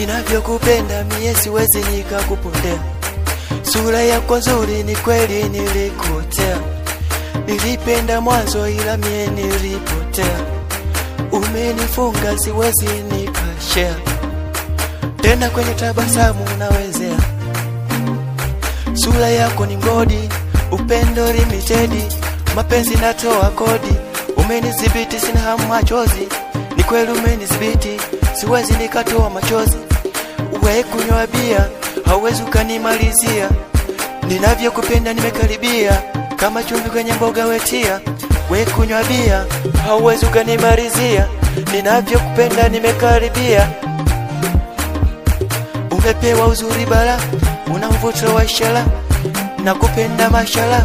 ninavyokupenda mie siwezi nikakupondea. Sura yako nzuri, ni kweli nilikutea, nilipenda mwanzo, ila mie nilipotea. Umenifunga, siwezi nikashare tena, kwenye tabasamu unawezea. Sura yako ni mgodi, upendo limited, mapenzi natoa kodi. Umenidhibiti, sina hamu machozi, ni kweli umenidhibiti, siwezi nikatoa machozi. We kunywa bia, hauwezi ukanimalizia, ninavyokupenda nimekaribia, kama chumvi kwenye mboga wetia. We kunywa bia, hauwezi ukanimalizia, ninavyokupenda nimekaribia. Umepewa uzuri bala, una mvuto wa ishara, nakupenda mashala.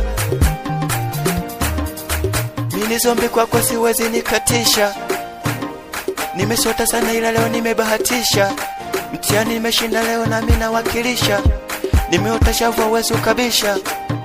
Mini zombi kwako siwezi nikatisha, nimesota sana ila leo nimebahatisha. Mtihani nimeshinda leo nami nawakilisha, nimeota shavu hauwezi ukabisha.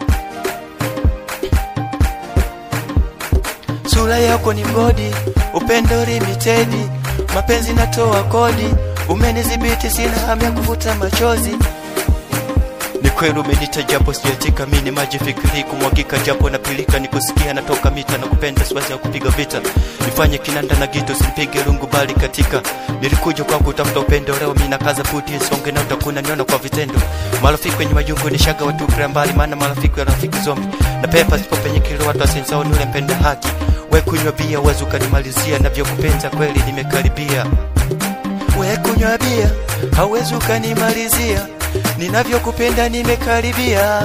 Sura yako ni mgodi, upendo limited, mapenzi natoa kodi. Umenidhibiti, sina hamu ya kuvuta machozi. Ni kweli umenita japo sijatika, mimi ni maji fikiri kumwagika, japo napilika nikusikia, natoka mita na kupenda, siwezi ya kupiga vita, nifanye kinanda na gito, simpige rungu bali katika. Nilikuja kwa kutafuta upendo, leo mimi nakaza buti, songe na utakuna niona kwa vitendo. Marafiki wenye majungu ni shaga watu kila mbali, maana marafiki wa rafiki zombi na pepa sipo penye kilo, watu asensao ni ule mpenda haki. We kunywa bia, uwezi ukanimalizia, navyokupenda kweli nimekaribia. We kunywa bia, hauwezi ukanimalizia ninavyokupenda nimekaribia.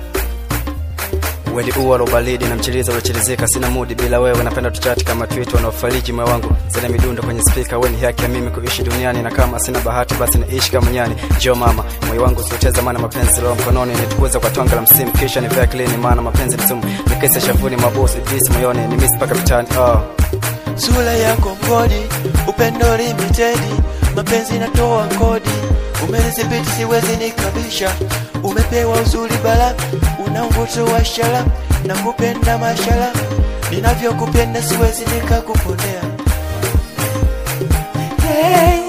Wedi ua lobalidi na mchiliza uliochilizika, sina mudi bila wewe, napenda tuchati kama tweet wanaofariji moyo wangu, zile midundo kwenye spika, weni haki ya mimi kuishi duniani, na kama sina bahati basi naishi kama nyani. Jo mama, moyo wangu usioteza, maana mapenzi leo mkononi, nitukuza kwa twanga la msimu, kisha ni vya clean, maana mapenzi ni sumu, nikese shavuni, mabosi ibisi moyoni, ni miss paka vitani. Oh, Sura yako mgodi, upendo limited, mapenzi natoa kodi. Umenidhibiti, siwezi nikabisha, umepewa uzuri bala, una mvuto wa ishara, nakupenda mashala, ninavyokupenda siwezi nikakupondea. Hey.